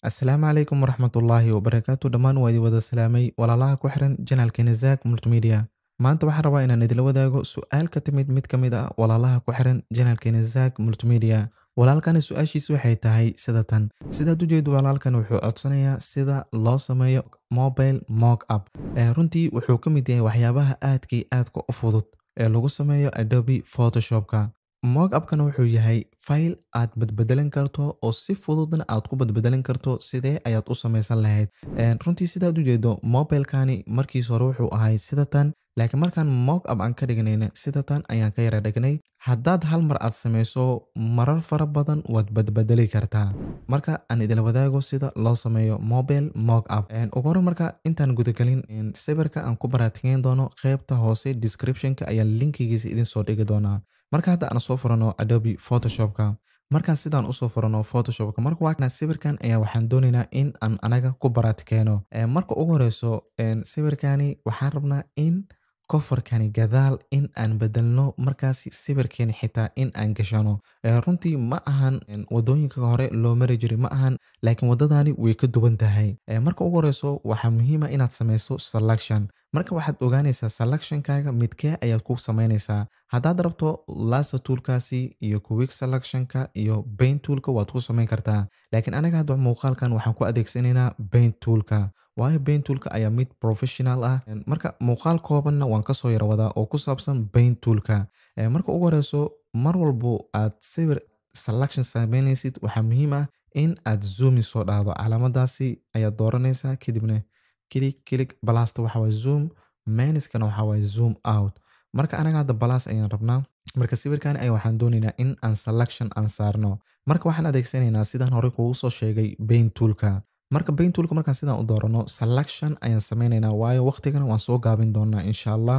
asalaamu calaykum waraxmatullaahi wabarakaatu dhammaan waa idin wada salaamay walaalaha ku xiran janaalkeena zaak multimedia maanta waxaan rabaa inaan idila wadaago su-aal ka timid mid ka mid ah walaalaha ku xiran janaalkeena zaak multimedia walaalkani su-aashiis waxay tahay sida tan sidaad u jeedo walaalkan wuxuu codsanayaa sida loo sameeyo mobile mock up runtii wuxuu ka mid yahay waxyaabaha aadkii aadka u fudud ee lagu sameeyo adobe photoshopka mock upkana wuxuu yahay file aad badbedelan karto oo si fududna aad ku badbedelan karto sidee ayaad u samaysan lahayd runtii sidaad u jeedo mobilekani markiis hore wuxuu ahay sida tan laakiin markaan mock up aan ka dhignayna sida tan ayaan ka yara dhignay haddaad hal mar aad samayso marar fara badan waad badbedeli kartaa marka aan idila wadaago sida loo sameeyo mobile mock up ugu hore marka intaan gudagelin sawirka aan ku baraatigeyn doono qeybta hoose descriptionka ayaa linkigiisa idin soo dhigi doonaa marka hadda aan soo furano adobe photoshopka markaan sidaan usoo furano photoshopka marka waa sawirkan ayaa waxaan doonaynaa in aan anaga ku baraatikeeno marka ugu horeyso sawirkani waxaan rabnaa in kofarkani gadaal in aan bedelno markaasi sawirkeeni xitaa in aan gashano runtii ma ahan wadooyinka hore loo mari jiri ma ahan laakiin wadadani way ka duwan tahay marka ugu horeyso waxaa muhiima inaad samayso selection marka waxaad ogaanaysaa selectionkaaga midkee ayaad ku samaynaysaa haddaad rabto lasa toolkaasi iyo quick selectionka iyo baint toolka waad ku samayn kartaa laakiin anaga hadda muuqaalkan waxaan ku adeegsanaynaa baint toolka waayo baint toolka ayaa mid professional ah marka muuqaal koobanna waan kasoo yarwadaa oo ku saabsan baint toolka marka ugu horeyso mar walbo aad sawir selection samaynaysid waxaa muhiim ah in aad zoomi soo dhahdo calaamadaasi ayaad dooranaysaa kadibna kilig kilig balasta waxa waye zoom maniskana waxa waye zoom out marka anaga hadda balas ayaan rabnaa marka sawirkan ay waxaan doonaynaa in aan selection aan saarno marka waxaan adeegsanaynaa sidaan hore kugu soo sheegay baint toolka marka baint toolka markaan sidaan u doorano selection ayaan sameynaynaa waayo waqtigana waan soo gaabin doonaa insha allah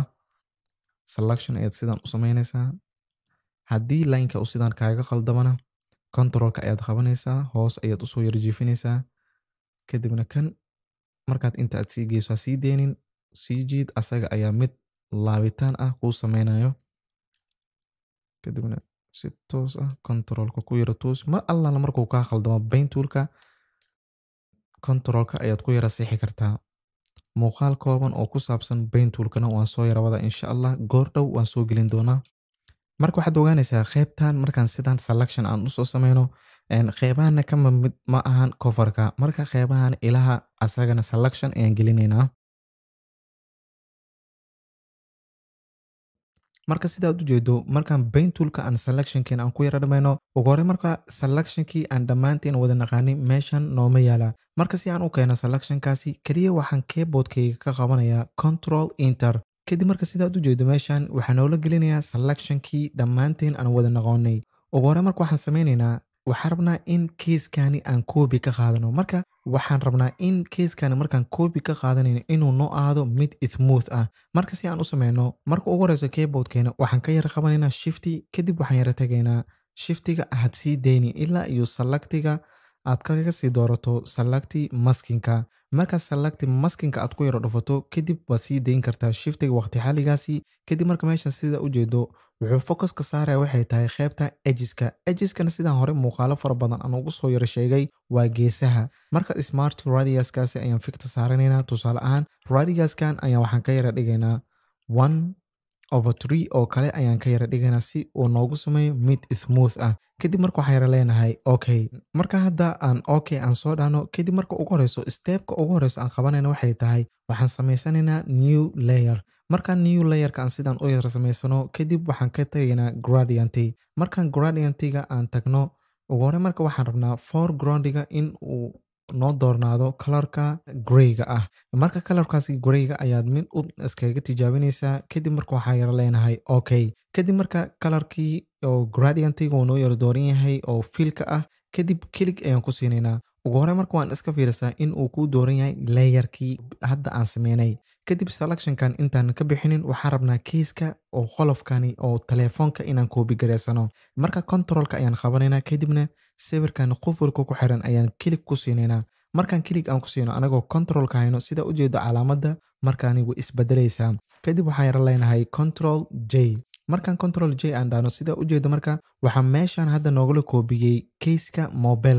selection ayaad sidaan u samaynaysaa haddii lineka u sidaan kaaga qaldamana controlka ayaad qabanaysaa hoos ayaad usoo yarjiifinaysaa kadibna kan markaad inta aad sii geyso ha sii deynin sii jiid asaga ayaa mid laabitaan ah kuu sameynayo kadibna si toos ah controlka ku yara toos mar allala markuu kaa khaldamo baint toolka controlka ayaad ku yara siixi kartaa muuqaal kooban oo ku saabsan baint toolkana waan soo yara wada insha allah goor dhow waan soo gelin doonaa marka waxaad ogaanaysaa qeybtan markaan sidaan selection aan usoo sameyno qeybahana kama mid ma ahan coverka marka qeybahan ilaha asagana selection ayaan gelinaynaa marka sidaad u jeedo markaan baint toolka aan selectionkiin aan ku yara dhamayno ugu hore marka selectionkii aan dhammaantiin wada naqaanin meeshan nooma yaala marka si aan u keeno selectionkaasi keliya waxaan keyboardkayga ka qabanayaa control inter kadib marka sidaad u jeedo meeshan waxaa noola gelinayaa selectionkii dhammaanteen aan wada naqoonay ugu hore marka waxaan sameynaynaa waxaan rabnaa in keiskani aan koobi ka qaadano marka waxaan rabnaa in keiskani markaan koobi ka qaadanayno inuu noo aado mid smooth ah marka si aan u sameyno marka ugu horeyso keyboardkeena waxaan ka yara qabanaynaa shifty kadib waxaan yara tegaynaa shiftiga aad sii deyni ilaa iyo selectiga aad kaga sii doorato selecti maskinka markaa selecti maskinka aad ku yaro dhufato kadib waad sii dayn kartaa shiftiga waqti xaligaasi kadib marka meeshan sida u jeedo wuxuu focuska saaraya waxay tahay qeybta ejiska ejiskana sidaan hore muuqaalo fara badan aan ugu soo yaro sheegay waa geesaha marka smart radiuskaasi ayaan fikta saaranaynaa tusaale ahaan radiuskan ayaan waxaan ka yara dhigaynaa one over tree oo kale ayaan ka yara dhigaynaa si uu noogu sameeyo mid smooth ah kadib marka waxaan yara leenahay okay marka hadda aan okay aan soo dhahno kadib marka ugu horeyso stepka ugu horeyso aan qabanayna waxay tahay waxaan samaysanaynaa new layer markaan new layerka aan sidaan u yara samaysano kadib waxaan ka tagaynaa gradianty markaan gradiantyga aan tagno ugu hore marka waxaan rabnaa foregroundiga in uu noo doornaado kalarka greyga ah marka kalarkaasi greyga ayaad mid u iskaga tijaabinaysaa kadib marka waxaa yara leenahay okay kadib marka kalarkii oo gradiantiga uu noo yara dooran yahay oo fiilka ah kadib kelig ayaan ku siinaynaa ugu hore marka waan iska fiirisaa in uu kuu dooran yahay layerkii hadda aan sameynay kadib selectionkan intaan ka bixinin waxaan rabnaa keiska oo qolofkani oo telefoonka inaan koobi gareysano marka controlka ayaan qabanaynaa kadibna sawirkan qufurka ku xiran ayaan kilig ku siinaynaa markaan kilig aan ku siino anagoo controlka hayno sida u jeedo calaamadda markaani way isbedelaysaa kadib waxaan yara leenahay control j markaan control j aan dhahno sida u jeedo marka waxaa meeshan hadda noogala koobiyey keiska mobilka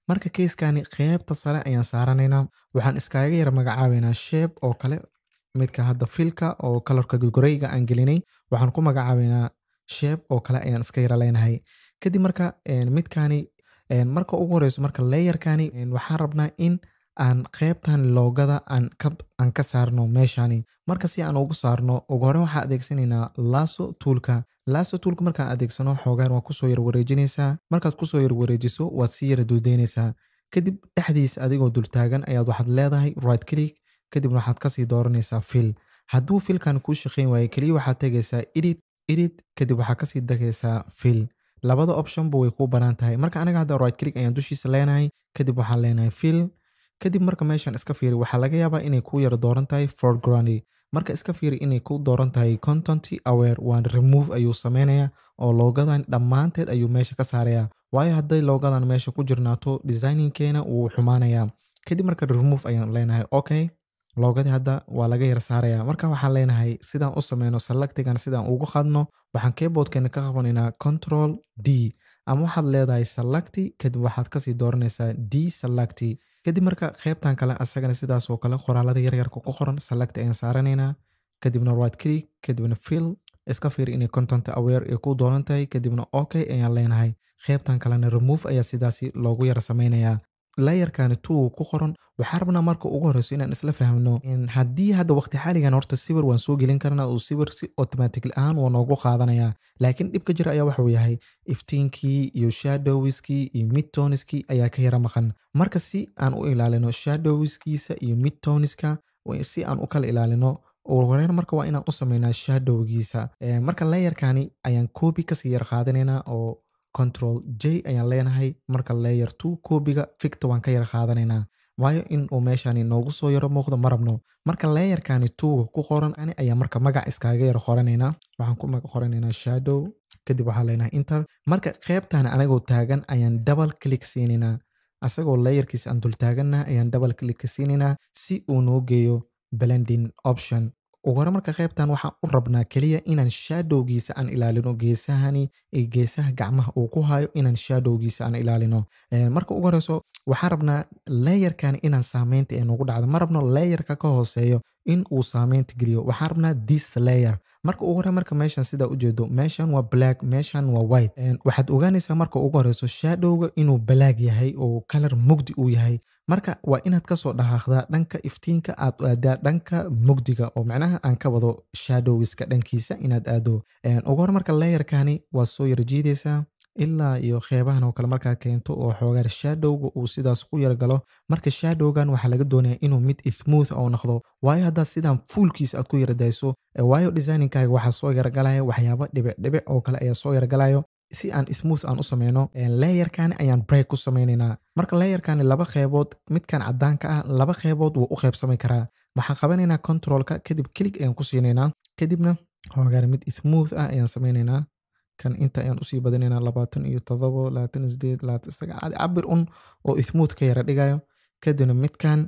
marka keiskani qeybta sare ayaan saaranaynaa waxaan iskaga yara magacaabaynaa sheeb oo kale midka hadda filka oo kalarka goreyga aan gelinay waxaan ku magacaabaynaa sheeb oo kale ayaan iska yara leenahay kadib marka midkani marka ugu horeyso marka layerkani waxaan rabnaa in aan qeybtan loogada aan ka saarno meeshani marka si aan ugu saarno ugu hore waxaan adeegsanaynaa laso tuulka laso tuulka markaan adeegsano xoogaan waa kusoo yar wareejinaysaa markaad kusoo yar wareejiso waad sii yara duudeynaysaa kadib dhexdiisa adigoo dultaagan ayaad waxaad leedahay right click kadibna waxaad kasii dooranaysaa fil hadduu filkan kuu shaqeyn waayo keliya waxaad tegaysaa edit edit kadib waxaa kasii degaysaa fil labada optionba way kuu banaan tahay marka anaga hadda right click ayaan dushiisa leenahay kadib waxaan leenahay fil kadib marka meeshan iska fiiri waxaa laga yaabaa inay kuu yara dooran tahay foreground marka iska fiiri inay ku dooran tahay content aware waan remove ayuu sameynaya oo loogadan dhammaanteed ayuu meesha ka saaraya waayo hadday loogadan meesha ku jirnaato designingkeena wuu xumaanaya kadib marka remove ayaan leenahay okay loogadii hadda waa laga yar saaraya marka waxaan leenahay sidaan u sameyno selectigan sidaan ugu qadno waxaan keyboardkeena ka qabanaynaa control d ama waxaad leedahay selecti kadib waxaad kasii dooranaysaa d selecti kadib marka qeybtan kale asagana sidaas oo kale qoraalada yaryarka ku qoran select ayaan saaranaynaa kadibna right click kadibna fill iska fiir inay content aware ay ku dooran tahay kadibna okay ayaan leenahay qeybtan kalena remove ayaa sidaasi loogu yara sameynayaa layerkani two ku qoran waxaa rabnaa marka ugu horeyso inaan isla fahmno haddii hadda waqti xaaligan horta sawir waan soo gelin karnaa uu sawir si automatic ahaan waa noogu qaadanaya laakiin dhibka jira ayaa waxuu yahay iftiinkii iyo shadowiskii iyo midtoniskii ayaa ka yara maqan marka si aan u ilaalino shadowiskiisa iyo midtoniska si aan u kala ilaalino ugu horeyn marka waa inaan u sameynaa shadowgiisa marka layerkani ayaan copy kasii yar qaadanaynaa oo control j ayaan leenahay marka layer two koobiga ficta waan ka yara qaadanaynaa waayo in uu meeshani noogu soo yaro muuqdo ma rabno marka layerkani tuuga ku qoran ani ayaa marka magac iskaaga yara qoranaynaa waxaan ku magac qoranaynaa shadow kadib waxaan leenahay inter marka qeybtan anagoo taagan ayaan double click siinaynaa asagoo layerkiisa aan dul taaganna ayaan double click siinaynaa si uu noo geeyo blending option ugu hore marka qeybtan waxaan u rabnaa keliya inaan shadowgiisa aan ilaalino geesahani iyo geesaha gacmaha uu ku hayo inaan shadowgiisa aan ilaalino marka ugu horeyso waxaan rabnaa layerkan inaan saameynta ee nagu dhacdo ma rabno layerka ka hooseeyo in uu saameynta geliyo waxaan rabnaa this layer marka ugu hore marka meeshan sidaa ujeedo meeshan waa black meeshan waa white waxaad ogaanaysaa marka ugu horeyso shadowga inuu black yahay oo kalar mugdi uu yahay marka waa inaad kasoo dhaqaaqdaa dhanka iftiinka aad aadaa dhanka mugdiga oo macnaha aan ka wado shadowgiska dhankiisa inaad aado ugu hore marka layerkani waa soo yara jiidaysaa ilaa iyo qeybahan oo kale markaad keento oo xoogaar shadowga uu sidaas ku yargalo marka shadowgan waxaa laga doonaya inuu mid smooth oo noqdo waayo haddaad sidaan fuulkiisa aad ku yaradayso waayo designinkaaga waxaa soo yaragalaya waxyaaba dhibic dhibic oo kale ayaa soo yaragalayo si aan smooth aan u sameyno layerkani ayaan break ku sameynaynaa marka layerkani laba qeybood midkan cadaanka ah laba qeybood wuu u qeybsami karaa waxaan qabanaynaa controlka kadib click ayaan ku siinaynaa kadibna xoogaar mid smooth ah ayaan sameynaynaa kan inta ayaan usii badinaynaa labaatan iyo todobo labaatan iyo sideed labaatan sagaal cabir un oo smooth ka yara dhigayo kadibna midkan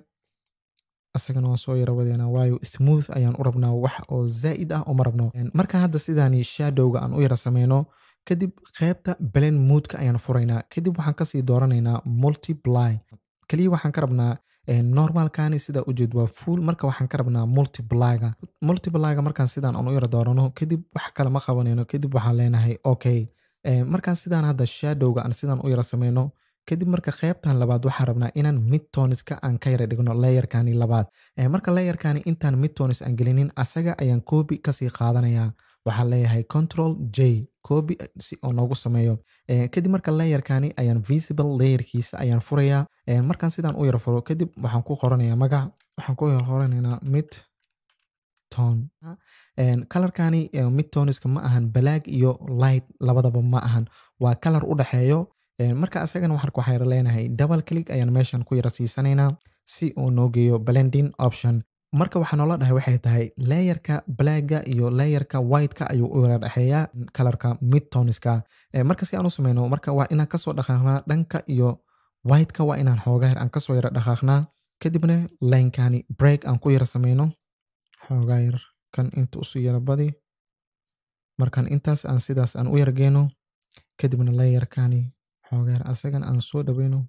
asagana waan soo yara wadeynaa waayo smooth ayaan u rabnaa wax oo zaa'id ah uma rabno marka hadda sidaani shadowga aan u yara sameyno kadib qeybta blend moodka ayaan furaynaa kadib waxaan kasii dooranaynaa multiply keliya waxaan ka rabnaa normalkani sidaa ujeed waa full marka waxaan ka rabnaa multiplyga multiplyga markaan sidaan aan u yara doorano kadib wax kale ma qabanayno kadib waxaan leenahay okay markaan sidaan hadda shadowga aan sidaan u yara sameyno kadib marka qeybtan labaad waxaan rabnaa inaan midtoniska aan ka yara dhigno layerkani labaad marka layerkani intaan midtonis aan gelinin asaga ayaan copy kasii qaadanaya waxaan leeyahay control j copy si oo noogu sameeyo kadib marka layerkani ayaan visible layerkiisa ayaan furayaa markaan sidaan u yara furo kadib waxaan ku qoranayaa magac waxaan ku qoranaynaa mid tone kalarkani midtoniska ma ahan black iyo light labadaba ma ahan waa kalar u dhexeeyo marka asagana waxaan yara leenahay double click ayaan meeshan ku yara siisanaynaa si uu noo geeyo blending option marka waxaa noola dhahay waxay tahay layerka blacga iyo layerka whiteka ayuu u yara dhexeeyaa kalarka midtoniska marka si aan u sameyno marka waa inaan kasoo dhaqaaqnaa dhanka iyo whiteka waa inaan xoogaar aan kasoo yara dhaqaaqnaa kadibna linekani break aan ku yara sameyno xoogaayar kan inta usu yara badi markaan intaas aan sidaas aan u yara geeno kadibna layerkani xoogaar asagan aan soo dhaweyno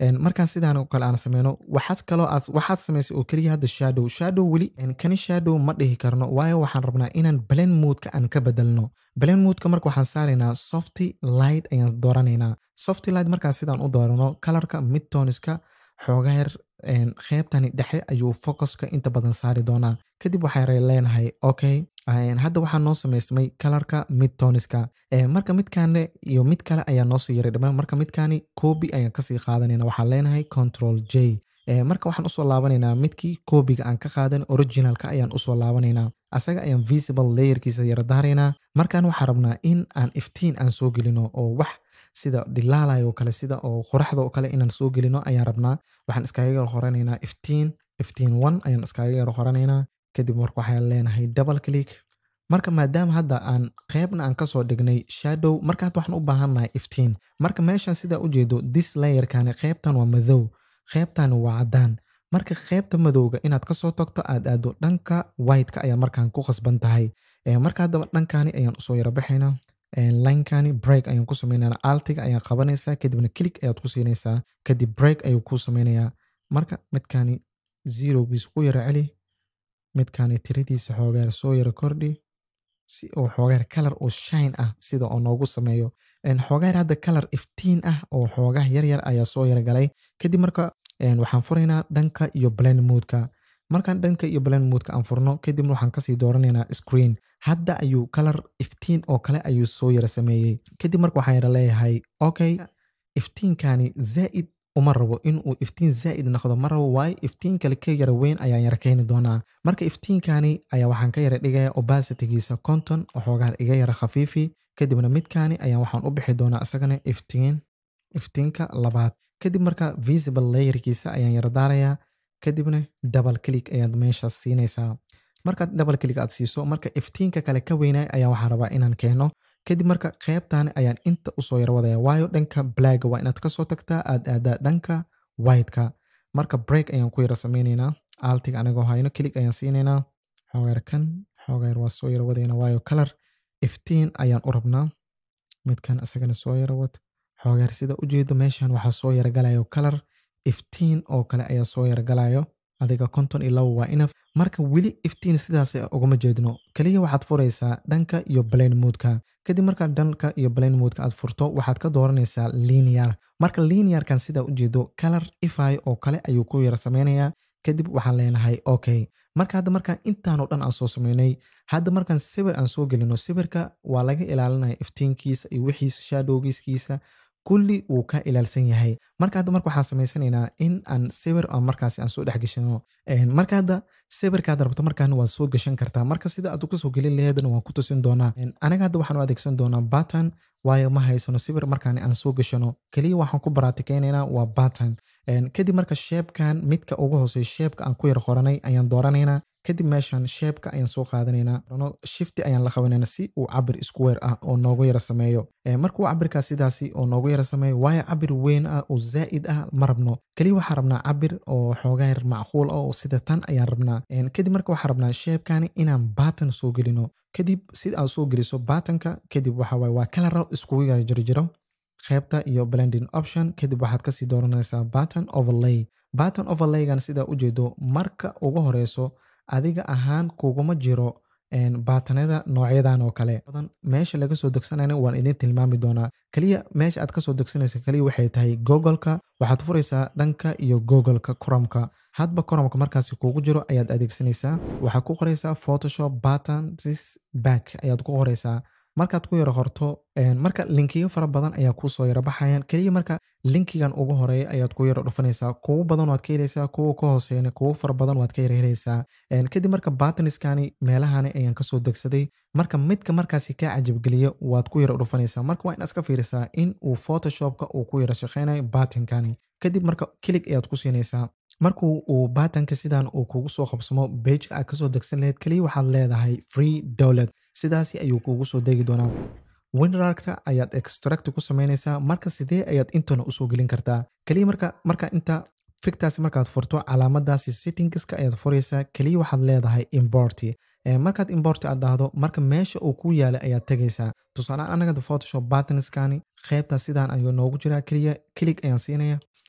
markaan sidaan oo kale aan sameyno waxaad kaloo aad waxaad samaysay oo keliya hadda shadow shadow weli kani shadow ma dhihi karno waayo waxaan rabnaa inaan blend moodka aan ka bedelno blend moodka marka waxaan saaraynaa softy light ayaan dooranaynaa softy light markaan sidaan u doorano kalarka midtoniska xoogaa yar qeybtani dhexe ayuu focuska inta badan saari doonaa kadib waxay leenahay okay hadda waxaa noo samaysmay kalarka midtoniska marka midkaane iyo mid kale ayaa noosoo yaray dhamaan marka midkaani coobi ayaan kasii qaadanayna waxaan leenahay control j marka waxaan usoo laabanaynaa midkii koobiga aan ka qaadan originalka ayaan usoo laabanaynaa asaga ayaan visible layerkiisa yara daaraynaa markaan waxaa rabnaa in aan iftiin aan soo gelino oo wax sida dhilaalay oo kale sida oo qoraxda oo kale inaan soo gelino ayaan rabnaa waxaan iskaga yar qoranaynaa iftiin iftiin one ayaan iskaga yar qoranaynaa kadib marka waxaan leenahay double click marka maadaama hadda aan qeybna aan kasoo dhignay shadow marka hadda waxaan u baahannahay iftiin marka meeshan sidaa ujeedo this layerkani qeybtan waa madow qeybtani waa caddaan marka qeybta madowga inaad kasoo tagto aad aado dhanka whiteka ayaa markaan ku khasban tahay marka haddaba dhankani ayaan usoo yara baxaynaa linkani break ayaan ku sameynana altiga ayaan qabanaysaa kadibna click ayaad ku siinaysaa kadib break ayuu ku sameynayaa marka midkani zerogiis ku yara celi midkani tiradiisa xoogaar soo yara kordhi si uu xoogaar kalar oo shine ah sida oo noogu sameeyo xoogaar hadda kalar iftiin ah oo xoogaha yaryar ayaa soo yara galay kadib marka waxaan furaynaa dhanka iyo blend moodka markaan dhanka iyo blend moodka aan furno kadibna waxaan kasii dooranaynaa screen hadda ayuu kalar iftiin oo kale ayuu soo yara sameeyey kadib marka waxaan yara leeyahay okay iftiinkani zaa'id uma rabo inuu iftiin zaa'id noqdo ma rabo waayo iftiin kale ka yara weyn ayaan yara keeni doonaa marka iftiinkani ayaa waxaan ka yara dhigaya obasitigiisa conton oo xoogaar iga yara khafiifi kadibna midkani ayaan waxaan u bixi doonaa isagana iftiin iftiinka labaad kadib marka visible layerkiisa ayaan yara daarayaa kadibna double click ayaad meeshaas siinaysaa markaad double click aad siiso marka iftiinka kale ka weynay ayaa waxaan rabaa inaan keeno kadib marka qeybtani ayaan inta usoo yara wadaya waayo dhanka blagga waa inaad kasoo tagtaa aad aadaa dhanka whiteka marka break ayaan ku yara sameynaynaa altiga anagoo hayno click ayaan siinaynaa xoogaar kan xoogaar waa soo yara wadayna waayo kalar iftiin ayaan u rabnaa midkan isagana soo yara wad xoogaar sida ujeedo meeshan waxaa soo yara galayo kalar iftiin oo kale ayaa soo yara galayo adiga konton iyo laba waa inaf marka weli iftiin sidaas ugama jeedno keliya waxaad furaysaa dhanka iyo blend moodka kadib markaad dhanka iyo blend moodka aad furto waxaad ka dooranaysaa linear marka linearkan sidaa ujeedo kalar ify oo kale ayuu ku yara sameynayaa kadib waxaan leenahay okay marka hadda markaan intaanoo dhan aan soo sameynay hadda markaan sawir aan soo gelino sawirka waa laga ilaalinaya iftiinkiisa iyo wixiisa shadowgiiskiisa kulli wuu ka ilaalsan yahay marka hadda marka waxaan samaysanaynaa in aan sawir aan markaasi aan soo dhex gashano marka hadda sawirkaad rabto markaan waa soo gashan kartaa marka sida aad kusoo gelin laheedna waan ku tusin doonaa anaga hadda waxaan u adeegsan doonaa batan waayo ma haysano sawir markaan aan soo gashano keliya waxaan ku baraatikeynayna waa batan kadib marka sheebkan midka ugu hooseeya sheebka aan ku yar qoranay ayaan dooranaynaa kadib meeshan sheebka ayaan soo qaadanaynaa shifti ayaan la qabanayna si uu cabir square ah oo noogu yara sameeyo markuu cabirkaas sidaasi oo noogu yara sameeyo waayo cabir weyn ah oo zaa'id ah ma rabno keliya waxaan rabnaa cabir oo xoogaa yar macquul ah oo sida tan ayaan rabnaa kadib marka waxaan rabnaa sheebkani inaan batan soo gelino kadib sida aad soo geliso batanka kadib waxa waaye waa kalaro iskugu yara jirjiro qaybta iyo blending option kadib waxaad kasii dooranaysaa button overlay button overlaygan sidaa ujeedo marka ugu horeyso adiga ahaan kuguma jiro baatanada noocyadan oo kale meesha laga soo degsanayna waan idin tilmaami doonaa keliya meesha aad kasoo degsanaysa keliya waxay tahay googoleka waxaad furaysaa dhanka iyo googoleka cromka hadba cromka markaasi kugu jiro ayaad adeegsanaysaa waxaad ku qoraysaa photoshop button this back ayaad ku qoraysaa markaad ku yaro qorto marka linkiyo fara badan ayaa kuusoo yara baxayaan keliya marka linkigan ugu horeeya ayaad ku yaro dhufanaysaa kuwo badan waad ka helaysaa kuwo ka hooseeyana kuwo fara badan waad ka yara helaysaa kadib marka bataniskani meelahani ayaan kasoo degsaday marka midka markaasi kaa cajabgeliya waad ku yara dhufanaysaa marka waa in iska fiirisaa in uu photoshopka uu ku yara shaqeynayo batinkani kadib marka kilig ayaad ku siinaysaa markuu uu batanka sidan uu kugu soo qabsamo bejka aad kasoo degsan lahayd keliya waxaad leedahay free dowlad sidaasi ayuu kuugu soo degi doonaa winrarkta ayaad extract ku sameynaysaa marka sidee ayaad intana usoo gelin kartaa keliya marka marka inta fictaasi markaad furto calaamadaasi settingska ayaad furaysaa keliya waxaad leedahay importi markaad import aad dhahdo marka meesha uu ku yaalay ayaad tegaysaa tusaale anaga photoshop battenskani qaybta sidaan ayuu noogu jiraa keliya kilig ayaan siinaya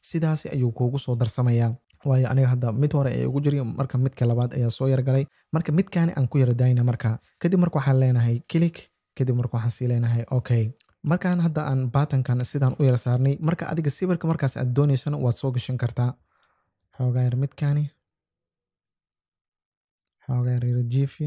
sidaasi ayuu kuugu soo darsamaya waayo aniga hadda mid hore ee ugu jiri marka midka labaad ayaa soo yargalay marka midkaani aan ku yara daayna marka kadib marka waxaan leenahay click kadib marka waxaan sii leenahay okay markaan hadda aan baatankan sidaan u yara saarnay marka adiga sawirka markaas aad doonaysana waad soo gashan kartaa xoogaa yar midkaani xoogaa yar yara jiifi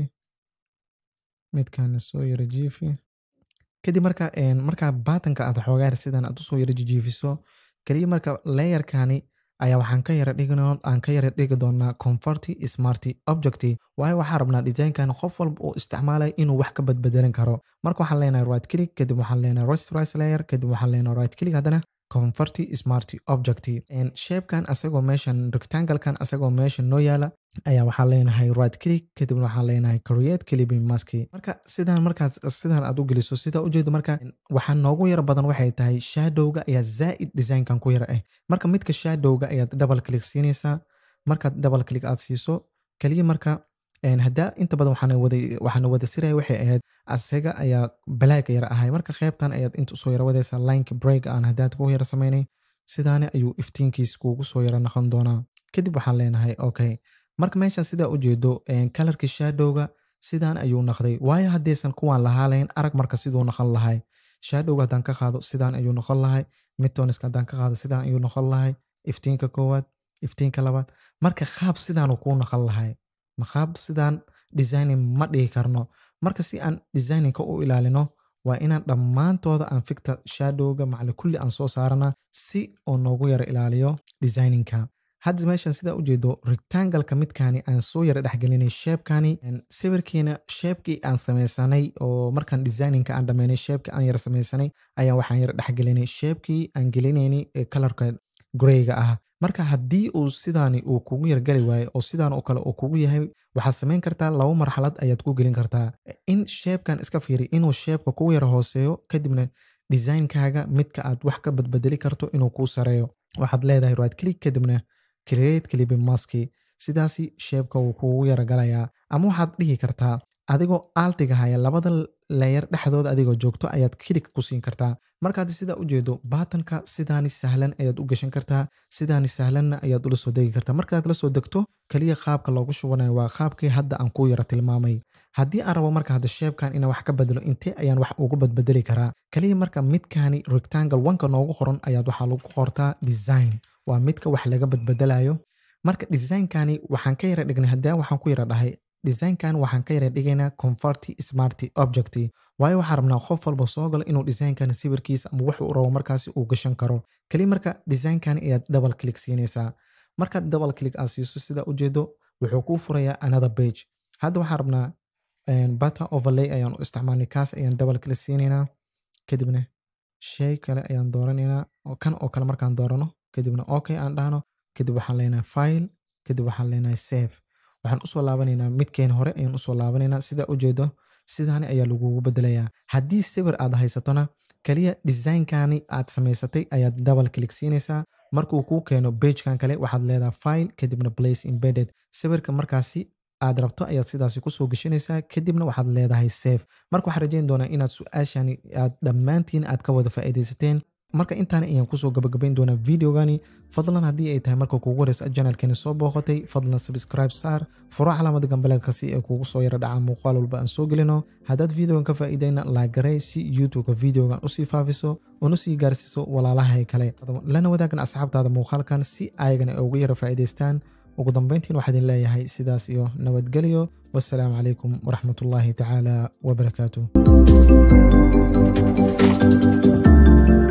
midkaana soo yara jiifi kadib marka markaa baatanka aad xoogaa yar sidan aad usoo yara jijiifiso kaliya marka layerkani ayaa waxaan ka yara dhign aan ka yara dhigi doonaa comforty smarty objecty waayo waxaan rabnaa designkan qof walba uu isticmaalaya inuu wax ka badbedelin karo marka waxaan leenahay right click kadib waxaan leenahay rasterize layer kadib waxaan leenahay right click haddana converty smarty object shapekan asagoo meeshan rectanglekan asagoo meeshan noo yaala ayaa waxaan leenahay right click kadibna waxaan leenahay create clipping mask marka sidaan markaas sidaan aad u geliso sida ujeedo marka waxaa noogu yara badan waxay tahay shadowga ayaa zaa'id designkan ku yara ah marka midka shadowga ayaad double click siinaysaa markaad double click aad siiso kaliya marka haddaa inta badan waxaana wada siraya waxay ahayd asaga ayaa black yara ahay marka qeybtan ayaad inta usoo yara wadaysaa lineka break aan haddaad ku yara samaynay sidaani ayuu iftiinkiis kuugu soo yara noqon doonaa kadib waxaan leenahay okay marka meeshan sidaa ujeedo kalarkii shadowga sidaan ayuu noqday waayo haddaysan kuwaan lahaalayn arag marka siduu noqon lahay shadowga haddaan ka qaado sidaan ayuu noqon lahay midtoniska haddaan ka qaado sidaan ayuu noqon lahay iftiinka koowaad iftiinka labaad marka qaab sidaanuu kuu noqon lahay maqaab sidaan designing ma dhihi karno marka si aan designingka u ilaalino waa inaan dhammaantooda aan ficta shadowga macli kulli aan soo saarana si oo noogu yara ilaaliyo designinka hadda meeshan sidaa ujeedo rectangleka midkaani aan soo yara dhexgelinay sheebkani sawirkiina sheebkii aan samaysanay oo markaan designinka aan dhammaynay sheebkii aan yara samaysanay ayaa waxaan yara dhexgelinay sheebkii aan gelinayni ee kalarka greyga ah marka haddii uu sidaani uu kugu yargali waayo oo sidaan oo kale uu kugu yahay waxaad samayn kartaa laba marxalad ayaad ku gelin kartaa in sheebkan iska fiiri inuu sheebka kugu yara hooseeyo kadibna designkaaga midka aad wax ka badbedeli karto inuu kuu sareeyo waxaad leedahay right click kadibna create clipping maski sidaasi sheebka wuu kuugu yara galayaa ama waxaad dhihi kartaa adigoo aaltiga haya labada leeyar dhexdooda adigoo joogto ayaad kilig ku siin kartaa markaad sidaa ujeedo baatanka sidaani sahlan ayaad u gashan kartaa sidaani sahlanna ayaad ula soo degi kartaa markaad la soo degto kaliya qaabka loogu shubanayo waa qaabkii hadda aan ku yara tilmaamay haddii aan rabo marka hadda sheebkan inaan wax ka bedelo intee ayaan wax ugu badbedeli karaa kaliya marka midkaani rectangle wanka noogu qoran ayaad waxaa lagu qortaa design waa midka wax laga badbedelayo marka designkani waxaan ka yara dhignay haddii waxaan ku yara dhahay designkan waxaan ka yara dhigaynaa converty smarty object waayo waxaan rabnaa qof walba soo galo inuu designkan sawirkiisa ama wuxuu rabo markaasi uu gashan karo kali marka designkan ayaad double click siinaysaa markaad double click aad siiso sida ujeedo wuxuu kuu furayaa another page hadda waxaan rabnaa bata overlay ayaan u isticmaalnay kaas ayaan double click siinaynaa kadibna shay kale ayaan dooranaynaa kan oo kale markaan doorano kadibna okay aan dhahno kadib waxaan leenahay file kadib waxaan leenahay save waxaan usoo laabanaynaa midkeen hore ayaan usoo laabanaynaa sidaa ujeedo sidaani ayaa lagugu bedelayaa haddii sawir aad haysatona kaliya designkani aad samaysatay ayaad double click siinaysaa markuu kuu keeno bagekan kale waxaad leedahay file kadibna place embedded sawirka markaasi aad rabto ayaad sidaasi kusoo geshanaysaa kadibna waxaad leedahay save marka waxaan rajayn doonaa inaad su-aashani aad dhammaantiin aad ka wada faa'iidaysateen marka intaani ayaan kusoo gabagabayn doonaa videogani fadlan haddii ay tahay marka kugu horeysa janalkeeni soo booqatay fadlan subscribe saar furo calaamada gambaleedka si ay kugu soo yara dhacaan muuqaal walba aan soo gelino haddaad videogan ka faa'iidayna laagaray si youtubeka videogan usii faafiso una sii gaarsiiso walaalahay kale lana wadaagan asxaabtaada muuqaalkan si ayagana ay ugu yara faa'iidaystaan ugu dambayntiin waxaa idin leeyahay sidaas iyo nabadgelyo wassalaamu calaykum waraxmatullaahi tacaala wabarakaatuh